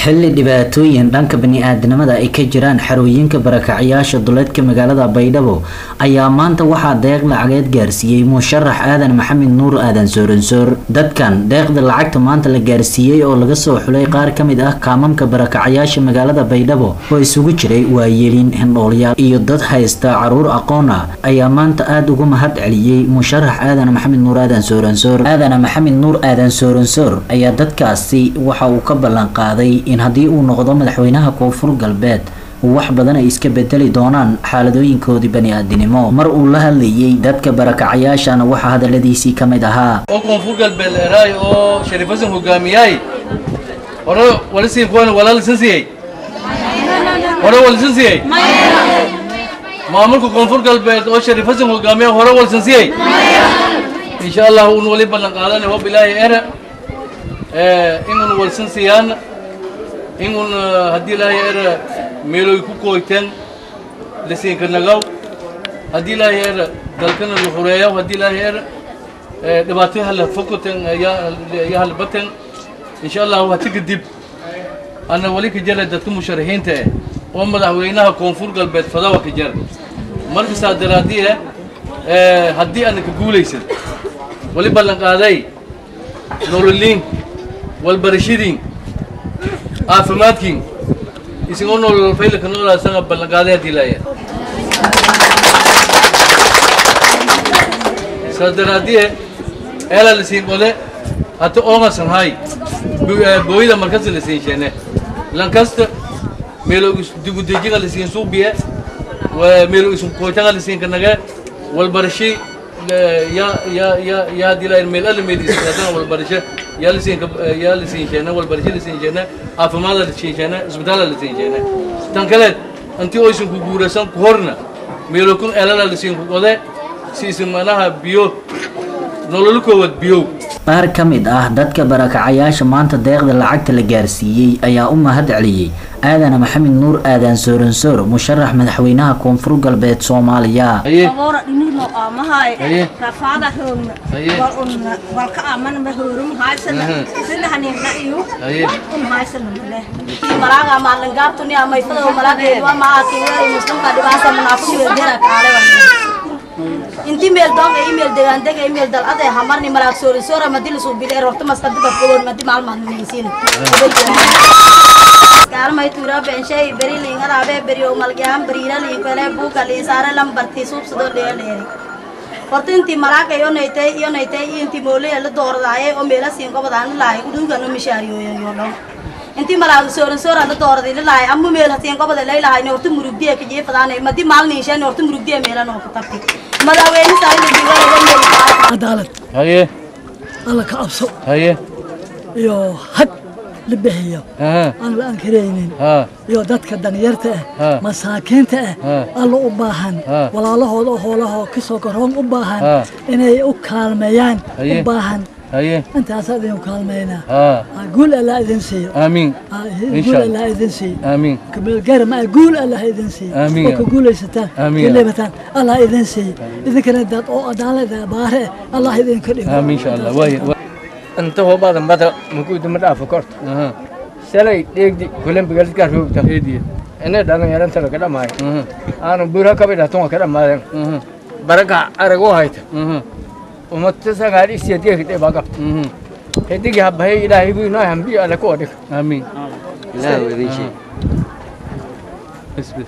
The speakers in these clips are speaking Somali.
xilli dhibaatooyin dhanka bani-aadamada ay ka jiraan xarooyinka barakacyaasha duleedka magaalada baydhabo ayaa maanta waxaa deeq lacageed gaarsiiyey musharax aadan maxamed nuur aadan sooransoor dadkan deeqda lacagta maanta la gaarsiiyey oo laga soo xulay qaar ka mid ah kaamamka barakacyaasha magaalada baydhabo oo isugu jiray waayeelin hindhoolyaal iyo dad haysta caruur aqoon ah ayaa maanta aada ugu mahad celiyey musharax aadan maxamed nuur aadan sooransoor aadan maxamed nuur aadan sooransoor ayaa dadkaasi waxa uu ka ballan qaaday in haddii uu noqdo madaxweynaha koonfur galbeed wax badan ay iska bedeli doonaan xaaladooyinkoodii bani-aadinimo mar uu la hadlayey dadka barakacayaashana waxaa hadaladiisii ka mid ahaa oo koonfur galbeed eraay oo shariif xasan hogaamiyay hore walisiin kuwan walaa lisan siiyey hore walisan siiyey maamulka koonfur galbeed oo shariif xasan hogaamiya hore walisan siiyey insha allah un wali ballan qaadana wa bilaahi era inun walisan siiyaan inun haddii ilaahay era meeloy ku kooyteen lasiinka nagaw haddii ilaahay era dalkana la xureeyaw haddii ilaahay era dhibaato hala fokoten ya hala baten insha allah hati kadib ana wali ka jara dadka musharaxiinta eh oo madaxweynaha koonfur galbeed fadawa ka jara marka saa daraadii eh haddii ana ka guulaysan wali ballan qaaday nololiin walbarashadiin caafimaadkiin isagoo nolol faylka noolaa isaga ballan qaaday haddii laaya saa daraadii eelaa lasiin qole hata oomasan hay booyada markasta lasiin sheene lankasta meelo digudejiga lasiin suubiye meelo isun kootaga lasiin kanage walbarashi ya ya ya ya hadii laa meel alla meelisadana walbarasho yaa lasiin yaa lasiin sheene walbarasho lasiin sheene caafimaada lasiin sheene isbitaala lasiin sheene tan kaleed intii oo isun ku guuraysan ku horna meelo kun eelala lasiin ku qode si isin manaha biyo nolol koowaad biyow qaar ka mid ah dadka barakacayaasha maanta deeqda lacagta la gaarsiiyey ayaa u mahad celiyey aadan maxamed nuur aadan sooransoor musharax madaxweynaha koonfur galbeed soomaaliya agoora dhinino amahay rafaada hoogna walunna walka amanma hoorum haysana sidahanina iyo un haysana male malaaga maalingaabtuni amaysada malaageedwa maakiweel muslimka dhibaasa munaafiqeedena kaale inti meel doonga email degaandega email dalade hamarni malaag soori soora madi lasuu bile horta maskadiba fogoon madi maalmaad minaysiin gaalmay tuura benshay beri liingaraabee beriyo malgyaan beriira liinkale buuga liisaare lambarti suubsadoo dheeleeri horta intii malaaga yonaytay yonaytay intii moolaya la dooradaaye oo meela siin gobodaan lahay udugano mishaariyooyayo dhan intii malaaga sooran sooran la dooraday lalahay amu meel hatiin goboda laylahay horta murugdiya ka jeefadaanay madi maalniishan horta murugdiya meelan oo ka tabtay madaxweyne saarida diiwaanada meel cadaalad haye alla ka cabso haye iyo had la bixiyo aha aan la ankaraynin ha iyo dadka danyarta Ha. ah masaakiinta Ha. ah alla u baahan Ha. walaalahooda oo hoolahoo kasoo garoon u baahan Ha. inay u kaalmeeyaan Haye. u baahan haye intaasaa idin kaalmeynaa ha Ah, guul alla idin siiyo aamiin Ah, Insha guul Allah. alla idin siiyo aamiin kameelgaara ma guul alla ha idin siiyo Amiin. oo ka guulaysataan Amiin. ka leebataan alla ha idin siiyo idinkana dad oo cadaalada baare eh, allah idinka dhigo aamiin insha allah waaye inta hobadan bada makuuduma dhaafo korta aha shalay dheegdi kulan bigalidkaa roogta heediye inay dhallinyaranta laga dhamaayo aha aanu buura kabidhaton waa ka dhammaadeen aha baraga arag u hayta aha umata sagaal isiyadgeeka dhibaa qabta aha hedigi habahay ilaahay buu inoo hambiyo alle ku odhig aamiin ilaah idin sheeg bas bas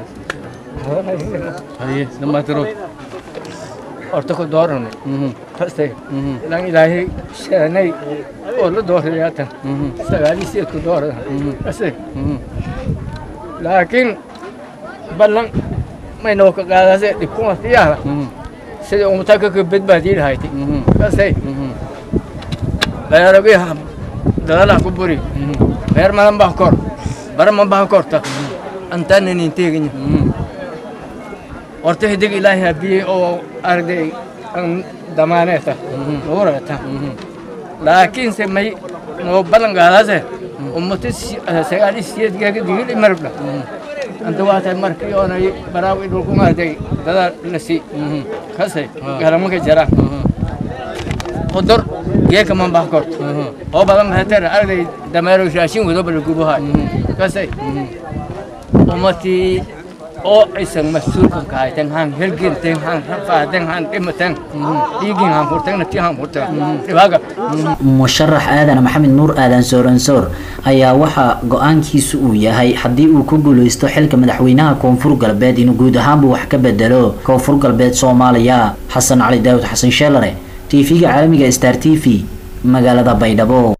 haye dhamaatiro horta ku dooranay mhm kaste mhm ilan ilaahay sheenay oo la doorayaatan mhm sagaal isiyad ku doorada kaste mhm laakiin ballan maynoo ka qaadase dhibkuma siyaala mhm sida umutaka ka badbaadii lahayti mhm kaste mhm beeragiha dalalah ku buri mhm beer madan baa kor bara ma baa korta antaana nin teeganya mhm horta hidig ilaahay habiyey oo arday an damaaneeta nuurata mhm laakiinse may noo balan gaadase ummata sagaali siyeedgeega digil imarabdha anta waatay markii oonay baraawi dhulku arday dada lasi mhm kase galamanka jara mhm xudur geeka man bah korto oo badan heter arday dameero raashin wado bal gubaha kasay umatii oo aysan mas-uulkan ka haytan han helginten han rafaaden han dhimatan dhiigin han furtan nafti han furtan dhibaaga musharax aadan maxamed nuur aadan sooransoor ayaa waxaa go-aankiisu uu yahay haddii uu ku guuleysto xilka madaxweynaha koonfur galbeed inuu guud ahaanba wax ka bedelo koonfur galbeed soomaaliya xasan cali daawud xasan sheelare tv-ga caalamiga star t v magaalada baydhabo